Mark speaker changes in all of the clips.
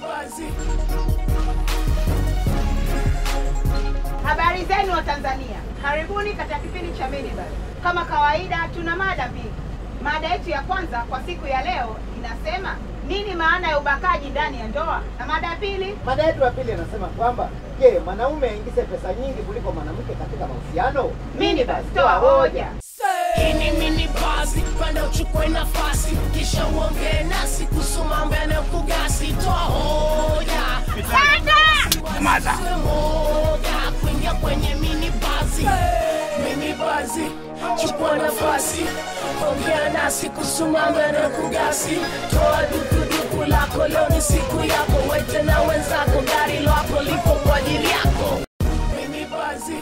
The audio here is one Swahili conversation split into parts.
Speaker 1: Habari zenu wa Tanzania, karibuni katika kipindi cha Minibus. Kama kawaida, tuna mada mbili. Mada yetu ya kwanza kwa siku ya leo inasema nini maana ya ubakaji ndani ya ndoa, na mada ya pili
Speaker 2: Mada yetu ya pili inasema kwamba je, mwanaume aingize pesa nyingi kuliko mwanamke katika mahusiano?
Speaker 1: Minibus, toa hoja.
Speaker 3: Hii ni mini basi, panda uchukue nafasi, kisha uongee nasi kuhusu mambo yanayokugasi. Toa hoja,
Speaker 4: Maza.
Speaker 3: Usiwe moja kuingia kwenye mini basi. Mini basi, chukua nafasi, ongea nasi kuhusu mambo yanayokugasi. Toa dukuduku lako, leo ni siku yako, wete na wenzako, gari lako lipo kwa ajili yako. Mini basi.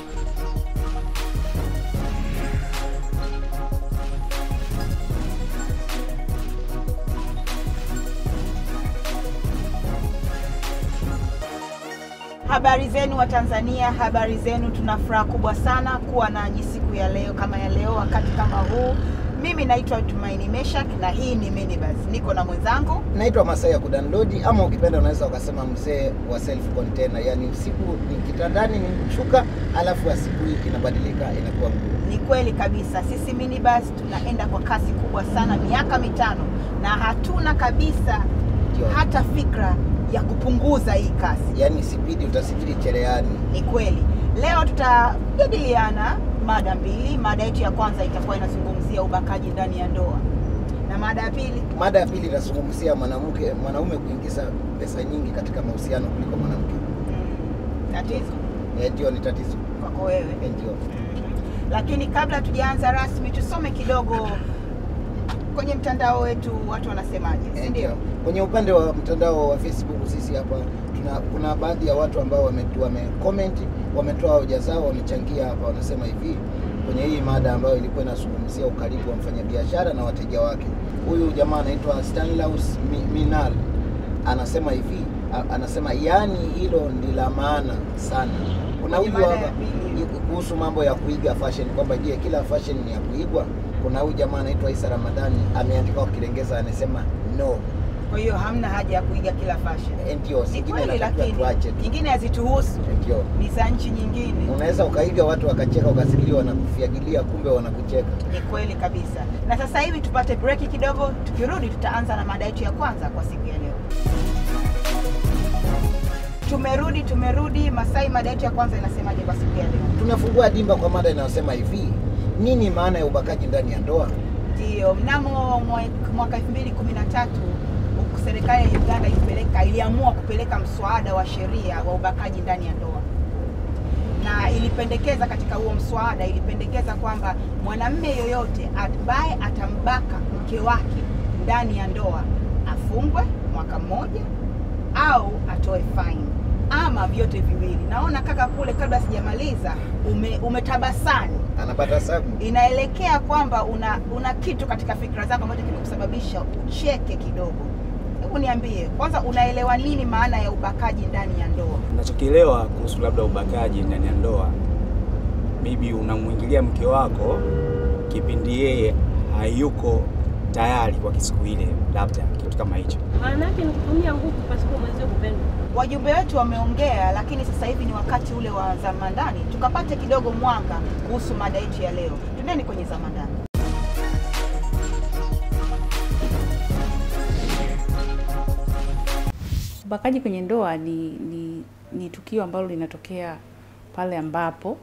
Speaker 1: Habari zenu wa Tanzania, habari zenu. Tuna furaha kubwa sana kuwa nanyi siku ya leo kama ya leo, wakati kama huu. Mimi naitwa Tumaini Meshak na hii ni Minibus. Niko na mwenzangu
Speaker 2: Naitwa Masai ya kudownload ama ukipenda unaweza ukasema mzee wa self container, yaani usiku ni kitandani ni mshuka, alafu asubuhi inabadilika inakuwa nguo.
Speaker 1: Ni kweli kabisa, sisi Minibus tunaenda kwa kasi kubwa sana, miaka mitano, na hatuna kabisa
Speaker 2: Ndio.
Speaker 1: hata fikra ya kupunguza hii kasi.
Speaker 2: Yaani sipidi utasifiri cherehani.
Speaker 1: Ni kweli. Leo tutajadiliana mada mbili. Mada yetu ya kwanza itakuwa inazungumzia ubakaji ndani ya ndoa, na mada ya pili
Speaker 2: Mada ya pili inazungumzia mwanamke mwanaume kuingiza pesa nyingi katika mahusiano kuliko mwanamke.
Speaker 1: mm, tatizo
Speaker 2: Eh, Ndio ni tatizo.
Speaker 1: kwako wewe.
Speaker 2: Eh, Ndio.
Speaker 1: Lakini kabla tujaanza rasmi, tusome kidogo kwenye mtandao wetu, watu wanasemaje, si
Speaker 2: Eh,
Speaker 1: ndio?
Speaker 2: ndio. Kwenye upande wa mtandao wa Facebook sisi hapa tuna, kuna baadhi ya watu ambao wame, wame comment wametoa hoja zao, wamechangia hapa, wanasema hivi kwenye hii mada ambayo ilikuwa inazungumzia ukaribu wa mfanyabiashara na wateja wake. Huyu jamaa anaitwa Stanlaus Mi- Minal anasema hivi, a- anasema yani hilo ni la maana sana. Kuna
Speaker 1: Kwenye
Speaker 2: huyu
Speaker 1: mada ya
Speaker 2: hapa
Speaker 1: pili.
Speaker 2: kuhusu mambo ya kuiga fashion kwamba je, kila fashion ni ya kuigwa? Kuna huyu jamaa anaitwa Isa Ramadhani ameandika kwa Kiingereza anasema no.
Speaker 1: Kwa hiyo hamna haja ya kuiga kila fashion.
Speaker 2: Eh, Ndio,
Speaker 1: Ni
Speaker 2: zingine
Speaker 1: kweli,
Speaker 2: inatakiwa
Speaker 1: lakini
Speaker 2: tuache tu.
Speaker 1: nyingine hazituhusu,
Speaker 2: Ndio,
Speaker 1: ni za nchi nyingine.
Speaker 2: unaweza ukaiga watu wakacheka, ukasikilia wanakufiagilia, kumbe wanakucheka.
Speaker 1: Ni kweli kabisa. Na sasa hivi tupate breki kidogo, tukirudi tutaanza na mada yetu ya kwanza kwa siku ya leo. Tumerudi, tumerudi. Masai, mada yetu ya kwanza inasemaje kwa siku ya leo?
Speaker 2: Tunafungua dimba kwa mada inayosema hivi, nini maana ya ubakaji ndani ya ndoa?
Speaker 1: Ndio, mnamo mwe- mwaka 2013 huku serikali ya Uganda ilipeleka iliamua kupeleka mswada wa sheria wa ubakaji ndani ya ndoa, na ilipendekeza katika huo mswada, ilipendekeza kwamba mwanamume yoyote ambaye atambaka mke wake ndani ya ndoa afungwe mwaka mmoja au atoe fine ama vyote viwili. Naona kaka kule, kabla sijamaliza, ume, umetabasani
Speaker 2: Anapata sabu
Speaker 1: inaelekea kwamba una una kitu katika fikra zako ambacho kimekusababisha ucheke kidogo. Hebu niambie kwanza, unaelewa nini maana ya ubakaji ndani ya ndoa?
Speaker 4: Unachokielewa kuhusu labda ubakaji ndani ya ndoa, maybe unamwingilia mke wako kipindi yeye hayuko tayari kwa siku ile, labda kitu kama hicho.
Speaker 5: Maana yake ni kutumia nguvu pasipo mwenzio kupendwa.
Speaker 1: Wajumbe wetu wameongea, lakini sasa hivi ni wakati ule wa zama ndani, tukapate kidogo mwanga kuhusu mada yetu ya leo. Twendeni kwenye zama ndani.
Speaker 6: Ubakaji kwenye ndoa ni, ni, ni tukio ambalo linatokea pale ambapo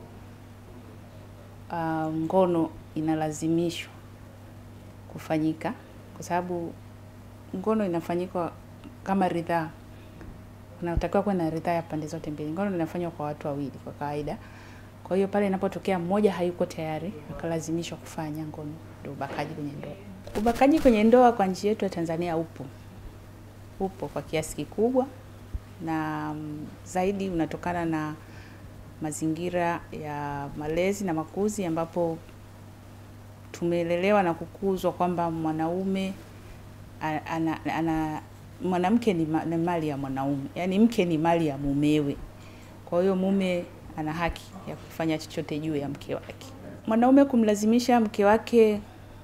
Speaker 6: uh, ngono inalazimishwa kufanyika, kwa sababu ngono inafanyika kama ridhaa, unatakiwa kuwa na ridhaa ya pande zote mbili. Ngono inafanywa kwa watu wawili kwa kawaida. Kwa hiyo pale inapotokea mmoja hayuko tayari akalazimishwa kufanya ngono, ndio ubakaji kwenye ndoa. Ubakaji kwenye ndoa kwa nchi yetu ya Tanzania upo upo kwa kiasi kikubwa na mm, zaidi unatokana na mazingira ya malezi na makuzi ambapo tumelelewa na kukuzwa kwamba mwanaume a- ana, ana, mwanamke ni, ma, ni mali ya mwanaume, yaani mke ni mali ya mumewe. Kwa hiyo mume ana haki ya kufanya chochote juu ya mke wake. Mwanaume kumlazimisha mke wake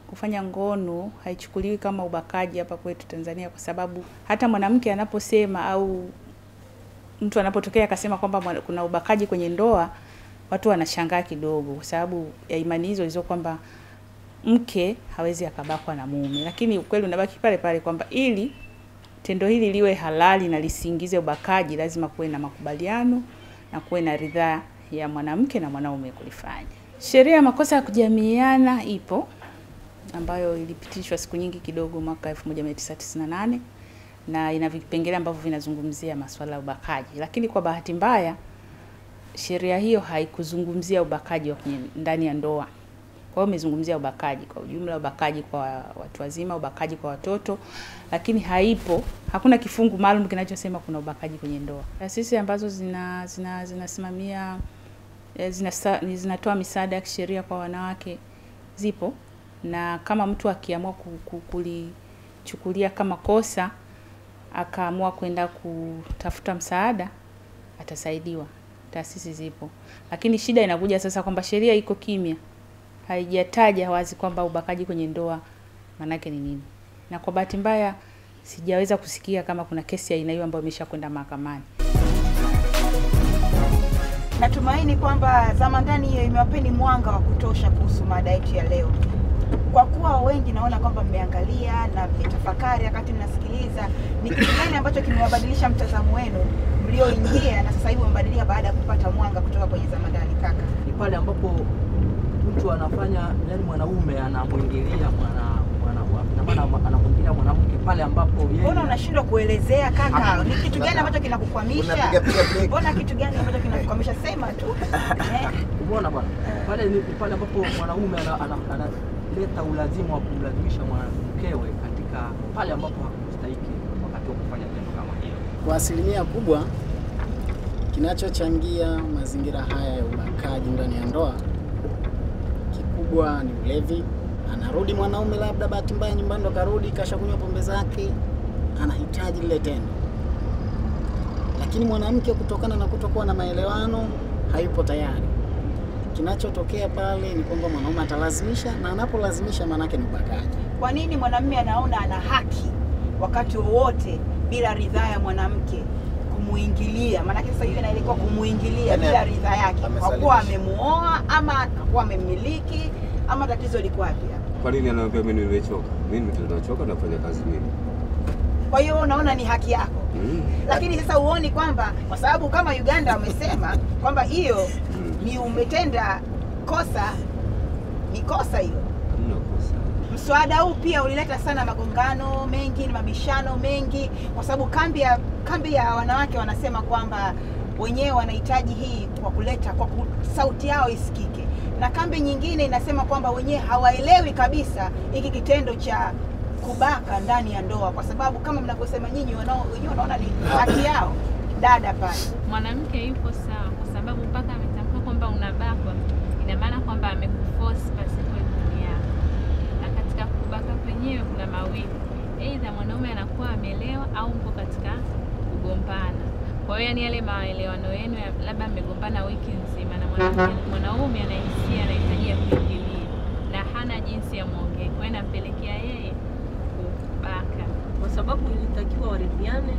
Speaker 6: kufanya ngono haichukuliwi kama ubakaji hapa kwetu Tanzania, kwa sababu hata mwanamke anaposema au mtu anapotokea akasema kwamba mwana- kuna ubakaji kwenye ndoa, watu wanashangaa kidogo, kwa sababu ya imani hizo hizo kwamba mke hawezi akabakwa na mume, lakini ukweli unabaki pale pale kwamba ili tendo hili liwe halali na lisiingize ubakaji, lazima kuwe na makubaliano na kuwe na ridhaa ya mwanamke na mwanaume kulifanya. Sheria ya makosa ya kujamiiana ipo ambayo ilipitishwa siku nyingi kidogo mwaka 1998 na ina vipengele ambavyo vinazungumzia masuala ya ubakaji, lakini kwa bahati mbaya sheria hiyo haikuzungumzia ubakaji wa kwenye ndani ya ndoa. Kwa hiyo imezungumzia ubakaji kwa ujumla, ubakaji kwa watu wazima, ubakaji kwa watoto, lakini haipo, hakuna kifungu maalum kinachosema kuna ubakaji kwenye ndoa. Taasisi ambazo zina zina zinasimamia eh, zinasa- ni- zinatoa misaada ya kisheria kwa wanawake zipo, na kama mtu akiamua ku- ku- kulichukulia kama kosa akaamua kwenda kutafuta msaada atasaidiwa. Taasisi zipo, lakini shida inakuja sasa kwamba sheria iko kimya, haijataja wazi kwamba ubakaji kwenye ndoa maanake ni nini, na kwa bahati mbaya sijaweza kusikia kama kuna kesi ya aina hiyo ambayo imeshakwenda mahakamani.
Speaker 1: Natumaini kwamba zama ndani hiyo imewapeni mwanga wa kutosha kuhusu mada yetu ya leo. Kwa kuwa wengi naona kwamba mmeangalia na mmetafakari wakati mnasikiliza, ni kitu gani ambacho kimewabadilisha mtazamo wenu mlioingia na sasa hivi wamebadilika baada ya kupata mwanga kutoka kwenye zama ndani? Kaka,
Speaker 7: ni pale ambapo mtu anafanya yani mwanaume anamwingilia mwana mwana ina maana anamwingilia mwanamke pale ambapo yeye
Speaker 1: mbona unashindwa kuelezea kaka?
Speaker 2: Ah,
Speaker 1: Ni kitu gani ambacho kinakukwamisha?
Speaker 2: Unapiga piga break.
Speaker 1: Mbona kitu gani ambacho kinakukwamisha? Sema tu eh.
Speaker 7: umeona bwana pale ni ni pale ambapo mwanaume ana- ana- analeta ulazima wa kumlazimisha mwanamkewe katika pale ambapo hakustahiki wakati wa kufanya tendo kama hilo.
Speaker 8: Kwa asilimia kubwa, kinachochangia mazingira haya ya ubakaji ndani ya ndoa kikubwa ni ulevi. Anarudi mwanaume, labda bahati mbaya nyumbani ndo karudi, kashakunywa pombe zake, anahitaji lile tendo, lakini mwanamke kutokana na kutokuwa na maelewano hayupo tayari. Kinachotokea pale ni kwamba mwanaume atalazimisha, na anapolazimisha maanake ni ubakaji.
Speaker 1: Kwa nini mwanamume anaona ana haki wakati wowote bila ridhaa ya mwanamke kumuingilia? Maanake sasa hiyo inaelekea kumuingilia
Speaker 2: Yaani
Speaker 1: bila ridhaa yake, kwa
Speaker 2: amesalimisha.
Speaker 1: kuwa amemuoa ama akuwa amemmiliki ama tatizo liko wapi hapa?
Speaker 9: Kwa nini anaambia mimi nimechoka? Mimi tunachoka nafanya kazi mimi.
Speaker 1: Kwa hiyo unaona ni haki yako,
Speaker 9: Mm.
Speaker 1: lakini sasa huoni kwamba kwa sababu kama Uganda wamesema kwamba hiyo
Speaker 9: Mm.
Speaker 1: ni umetenda kosa, ni kosa hilo.
Speaker 9: Hamna kosa.
Speaker 1: Mswada huu pia ulileta sana magongano mengi na mabishano mengi, kwa sababu kambi ya kambi ya wanawake wanasema kwamba wenyewe wanahitaji hii kwa kuleta kwa ku, sauti yao isikike, na kambi nyingine inasema kwamba wenyewe hawaelewi kabisa hiki kitendo cha kubaka ndani ya ndoa, kwa sababu kama mnavyosema nyinyi, wanao- wenyewe wanaona ni haki yao. Dada pale
Speaker 10: mwanamke yupo sawa, kwa sababu mpaka ametamka kwamba unabakwa, ina maana kwamba amekuforce pasipo idhini yako. Na katika kubaka kwenyewe kuna mawili, aidha mwanaume anakuwa amelewa au mko katika kugombana. Kwa hiyo yani yale maelewano yenu ya- labda mmegombana wiki nzima na mwanamke mwanaume anahisia anahitaji ya kuingilia na hana jinsi ya mwongee, kwa hiyo inampelekea yeye kubaka.
Speaker 5: kwa sababu ilitakiwa waridhiane.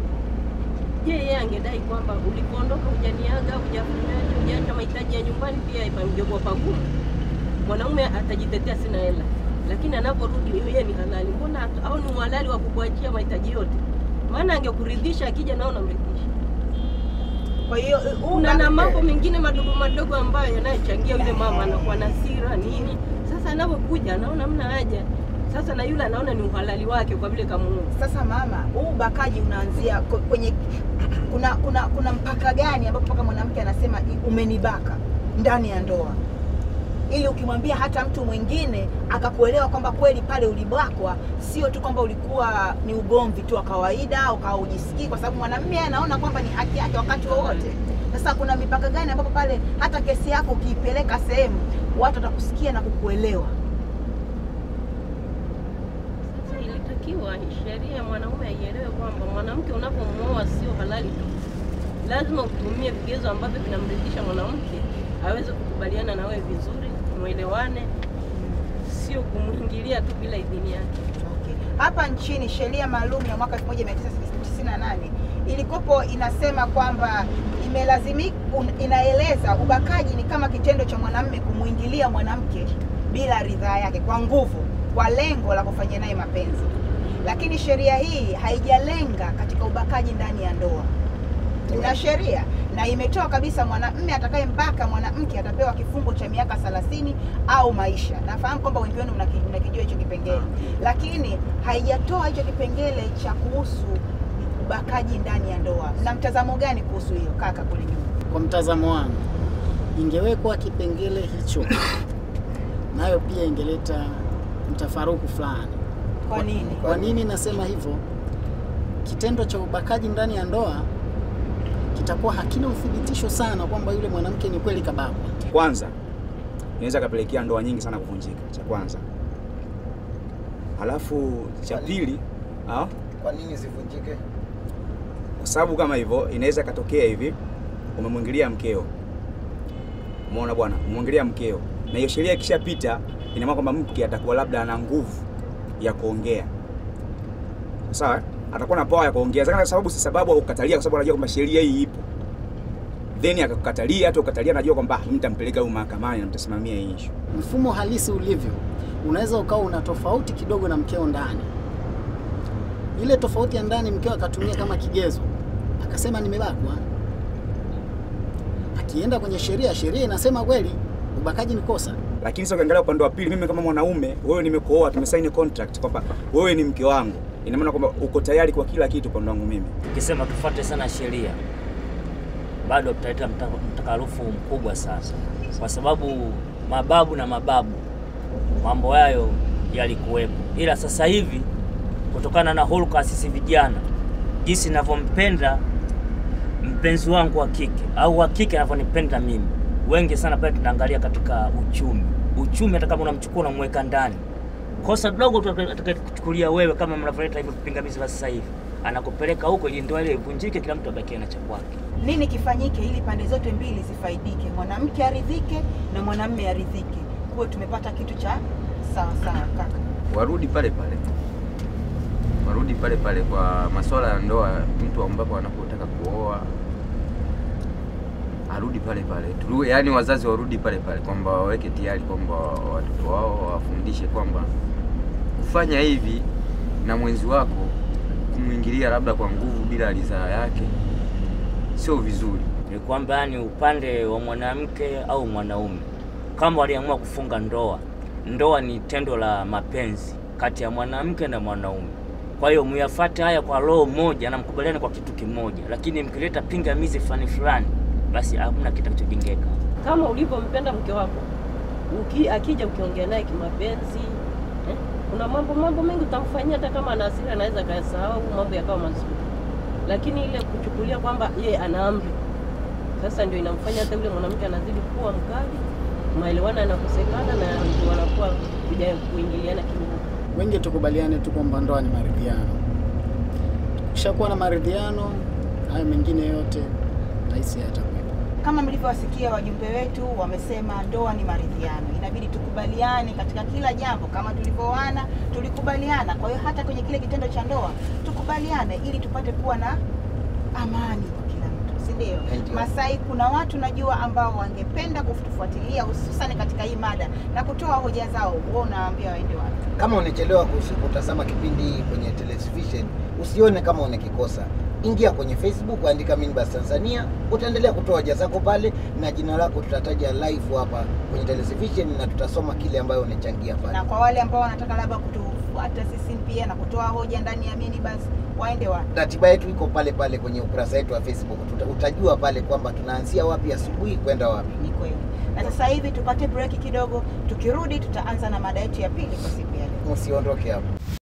Speaker 5: Je, yeye angedai kwamba ulipoondoka hujaniaga, hujafanyaje, hujaacha mahitaji ya nyumbani, pia pangekuwa pagumu. Mwanaume atajitetea sina hela, lakini anaporudi yeye ni halali, mbona hatu- au ni uhalali wa kukuachia mahitaji yote? Maana angekuridhisha akija nao namridhisha.
Speaker 1: kwa hiyo huu
Speaker 5: Kuna na
Speaker 1: ubaka-
Speaker 5: mambo mengine madogo madogo ambayo yanayochangia yule mama anakuwa na hasira nini. Sasa anapokuja anaona mna haja sasa, na yule anaona ni uhalali wake kwa vile kamuoa.
Speaker 1: Sasa mama, huu ubakaji unaanzia ko- kwenye kuna kuna kuna mpaka gani ambapo mpaka mwanamke anasema "I- umenibaka ndani ya ndoa, ili ukimwambia hata mtu mwingine akakuelewa kwamba kweli pale ulibakwa, sio tu kwamba ulikuwa ni ugomvi tu wa kawaida au kawa ujisikii, kwa sababu mwanamume anaona kwamba ni haki yake wakati wowote. Sasa kuna mipaka gani ambapo pale hata kesi yako ukiipeleka sehemu watu watakusikia na kukuelewa?
Speaker 5: Sasa ilitakiwa sheria ya mwanaume aielewe kwamba mwanamke unapomwoa sio halali tu, lazima utumie vigezo ambavyo vinamridhisha mwanamke aweze kukubaliana na wewe vizuri, mwelewane. Sio sio kumwingilia tu bila idhini yake.
Speaker 1: Okay. Hapa nchini sheria maalum ya mwaka 1998 ilikopo inasema kwamba imelazimika, inaeleza ubakaji ni kama kitendo cha mwanamume kumwingilia mwanamke bila ridhaa yake kwa nguvu, kwa lengo la kufanya naye mapenzi. Lakini sheria hii haijalenga katika ubakaji ndani ya ndoa. Kuna sheria na imetoa kabisa mwanamume atakayembaka mwanamke atapewa kifungo cha miaka 30 au maisha. Nafahamu kwamba wengi wenu mnaki- mnakijua hicho kipengele, lakini haijatoa hicho kipengele cha kuhusu ubakaji ndani ya ndoa. Mna mtazamo gani kuhusu hiyo kaka kule nyuma?
Speaker 8: Kwa mtazamo wangu, ingewekwa kipengele hicho, nayo pia ingeleta mtafaruku fulani.
Speaker 1: Kwa nini?
Speaker 8: Kwa nini nasema hivyo? Kitendo cha ubakaji ndani ya ndoa kitakuwa hakina uthibitisho sana kwamba yule mwanamke ni kweli kabakwa.
Speaker 4: Kwanza inaweza kapelekea ndoa nyingi sana kuvunjika, cha kwanza. Halafu cha pili, ah,
Speaker 2: Kwa nini zivunjike?
Speaker 4: kwa sababu kama hivyo inaweza katokea hivi, umemwingilia mkeo, umeona bwana, umemwingilia mkeo, na hiyo sheria ikishapita, ina maana kwamba mke atakuwa labda ana nguvu ya kuongea, sawa, atakuwa na power ya kuongea, Sasa kwa sababu si sababu ya kukatalia, kwa sababu anajua kwamba sheria hii ipo, then akakukatalia, hata ukatalia, najua kwamba "Ah, mtampeleka huyu mahakamani na mtasimamia hii issue.
Speaker 8: Mfumo halisi ulivyo, unaweza ukawa una tofauti kidogo na mkeo ndani. Ile tofauti ya ndani mkeo akatumia kama kigezo, akasema nimebakwa. Akienda kwenye sheria, sheria inasema kweli ubakaji ni kosa.
Speaker 4: Lakini sasa ukiangalia upande wa pili, mimi kama mwanaume, wewe nimekuoa, tumesaini contract kwamba wewe ni mke wangu, ina maana kwamba uko tayari kwa kila kitu upande wangu mimi.
Speaker 11: Ukisema tufuate sana sheria, bado tutaleta mta- mtakarufu mkubwa sasa, kwa sababu mababu na mababu mambo hayo yalikuwepo, ila sasa hivi kutokana na hulka sisi vijana, jinsi ninavyompenda mpenzi wangu wa kike au wa kike anavyonipenda mimi, wengi sana pale tunaangalia katika uchumi. Uchumi hata kama unamchukua unamweka ndani, kosa dogo tu atakakuchukulia wewe, kama mnavyoleta hivyo vipingamizi vya sasa hivi, anakupeleka huko ili ndoa ile ivunjike, kila mtu abakie na cha kwake.
Speaker 1: Nini kifanyike ili pande zote mbili zifaidike, mwanamke aridhike na mwanamume aridhike, kuwe tumepata kitu cha sawa sawa kaka?
Speaker 12: warudi pale pale, warudi pale pale kwa masuala ya ndoa. Mtu ambapo anapotaka kuoa arudi pale pale Tulu, yaani wazazi warudi pale pale kwamba waweke tayari kwamba watoto wao wawafundishe kwamba kufanya hivi na mwenzi wako kumwingilia labda kwa nguvu bila ridhaa yake sio vizuri.
Speaker 11: ni kwamba yani upande wa mwanamke au mwanaume kama waliamua kufunga ndoa, ndoa ni tendo la mapenzi kati ya mwanamke na mwanaume. Kwa hiyo muyafate haya kwa roho moja na mkubaliane kwa kitu kimoja, lakini mkileta pingamizi fulani fulani, basi hamna kitakachojengeka.
Speaker 5: Kama ulivyompenda mke wako, uki, akija ukiongea naye kimapenzi eh, kuna mambo mambo mengi utamfanyia, hata kama ana hasira anaweza kayasahau, mambo yakawa mazuri, lakini ile kuchukulia kwamba yeye ana amri sasa ndio inamfanya hata yule mwanamke anazidi kuwa mkali, maelewano yanakosekana na ndio wanakuwa kuja kuingiliana kidogo.
Speaker 8: Wengi tukubaliane tu kwamba ndoa ni maridhiano. Tukishakuwa na maridhiano, hayo mengine yote rahisi yatakuwepo.
Speaker 1: Kama mlivyowasikia wajumbe wetu wamesema ndoa ni maridhiano, inabidi tukubaliane katika kila jambo. Kama tulivyooana tulikubaliana, kwa hiyo hata kwenye kile kitendo cha ndoa tukubaliane, ili tupate kuwa na amani kwa kila mtu, si ndio?
Speaker 2: Ndio.
Speaker 1: Masai, kuna watu najua ambao wangependa kutufuatilia hususani katika hii mada na kutoa hoja zao, wewe unawaambia waende wapi?
Speaker 2: Kama unachelewa kus- kutazama kipindi kwenye television, usione kama unakikosa. Ingia kwenye Facebook, andika Minbus Tanzania, utaendelea kutoa hoja zako pale, na jina lako tutataja live hapa kwenye television na tutasoma kile ambayo unachangia pale.
Speaker 1: Na kwa wale ambao wanataka labda kutufuata sisi pia na kutoa hoja ndani ya mini basi waende wapi?
Speaker 2: Ratiba yetu iko pale pale kwenye ukurasa wetu wa Facebook. Tuta, utajua pale kwamba tunaanzia wapi asubuhi kwenda wapi.
Speaker 1: Ni kweli. Na sasa hivi tupate break kidogo, tukirudi tutaanza na mada yetu ya pili kwa siku ya leo.
Speaker 2: Usiondoke hapo.